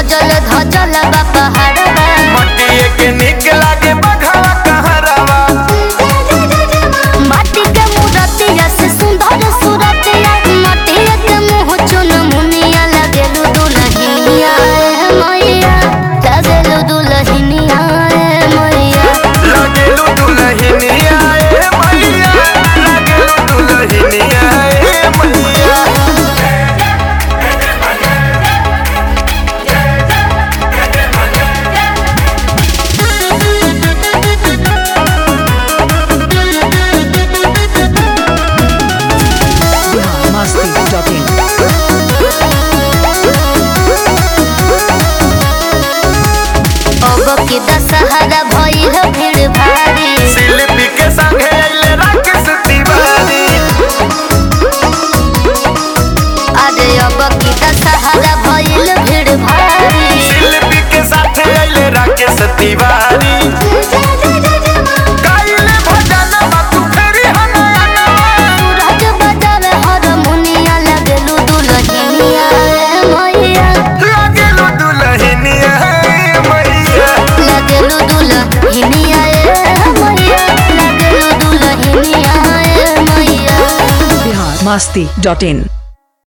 सजल धजल बा पहाड़वा मटिए के निक लागे बघवा कहरवा माटी के मूरतिया से सुंदर सूरतिया माटिया के मुँह चुन मुनिया लगेलु दुलहिनिया ए मैया लगेलु दुलहिनिया ए मैया लगेलू दुलहिनिया ए मैया लगेलू दुलहिनिया ए मैया biharmasti.in अब की दशहरा भइल भीड़ भारी शिल्पी के संगे अइले राकेश तिवारी अरे अब की दशहरा भइल भीड़ भारी शिल्पी के साथे अइले राकेश तिवारी गाइले भजन तू फेरी हनयना सूरज बजावे हारमोनिया लगेलु दुलहिनिया ए मैया लगेलू दुलहिनिया ए मैया लगेलु दुलहिनिया ए मैया लगेलु दुलहिनिया ए मैया biharmasti.in